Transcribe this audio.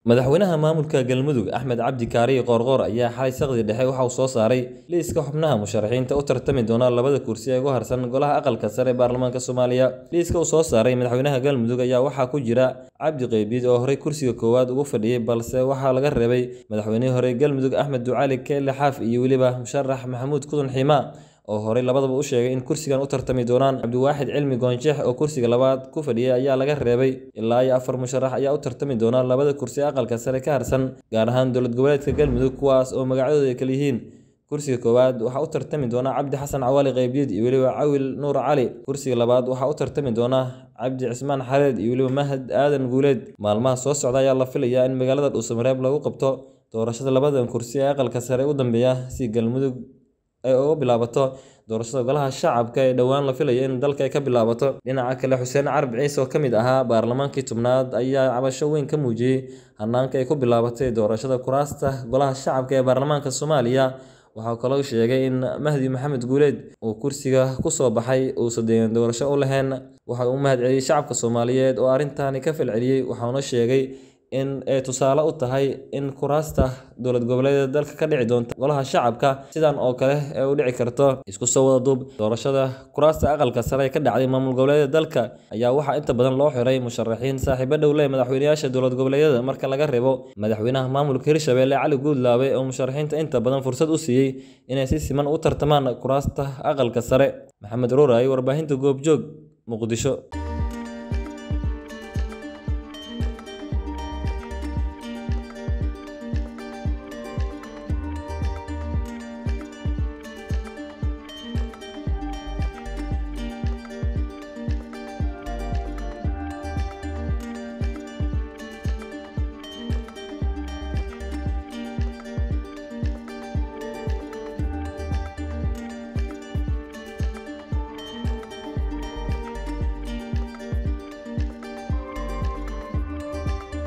madaxweynaha maamulka galmudug axmed cabdi kaariye qoorqoor ayaa xalay saqdi dhexe waxa uu soo saaray liiska xubnaha musharaxiinta u tartami doona labada kursi ee ugu harsan golaha aqalka sare ee baarlamaanka soomaaliya liiska uu soo saaray madaxweynaha galmudug ayaa waxaa ku jira cabdi qeybiid oo horey kursiga koowaad ugu fadhiyey balse waxaa laga reebay madaxweynihii hore galmudug axmed ducaali keele xaaf iyo weliba musharax maxamuud kudun ximaa oo horey labadaba u sheegay in kursigan u tartami doonaan cabdiwaaxid cilmi goonjeex oo kursiga labaad ku fadhiyay ayaa laga reebay ilaa iyo afar musharax ayaa u tartami doona labada kursi aqalka sare ka harsan gaar ahaan dowlad goboleedka galmudug kuwaas oo magacyadooda ay kala yihiin kursiga koowaad waxaa u tartami doona cabdi xasan cawaali qeybdiid iyo weliba cawil nuur cali kursiga labaad waxaa u tartami doona cabdi cismaan xareed iyo weliba mahad aadan guuleed maalmaha soo socda ayaa la filayaa in magaalada dhuusamareeb lagu qabto doorashada labadan kursi ee aqalka sare u dambeeya si galmudug ay uga bilaabato doorashada golaha shacabka ee dhowaan la filaya in dalka ay ka bilaabato dhinaca kale xuseen carab ciise oo ka mid ahaa baarlamaankii tobnaad ayaa cabasho weyn ka muujiyey hanaanka ay ku bilaabatay doorashada kuraasta golaha shacabka ee baarlamaanka soomaaliya waxaa kaloo sheegay in mahdi maxamed guuleed uu kursiga kusoo baxay uusan deegan doorasho u lahayn waxa uu mahad celiyey shacabka soomaaliyeed oo arrintaani ka falceliyey waxauna sheegay in ay tusaale u tahay in kuraasta dowlad goboleedyada dalka ka dhici doonta golaha shacabka sidan oo kale ee u dhici karto isku soo wada duub doorashada kuraasta aqalka sare ee ka dhacday maamul goboleedyada dalka ayaa waxaa inta badan loo xiray musharaxiin saaxiibo dhow leh madaxweynayaasha dowlad goboleedyada marka laga reebo madaxweynaha maamulka hirshabelle cali guudlaabe oo musharaxiinta inta badan fursad u siiyey inay si siman u tartamaan kuraasta aqalka sare maxamed ruuray warbaahinta goobjoog muqdisho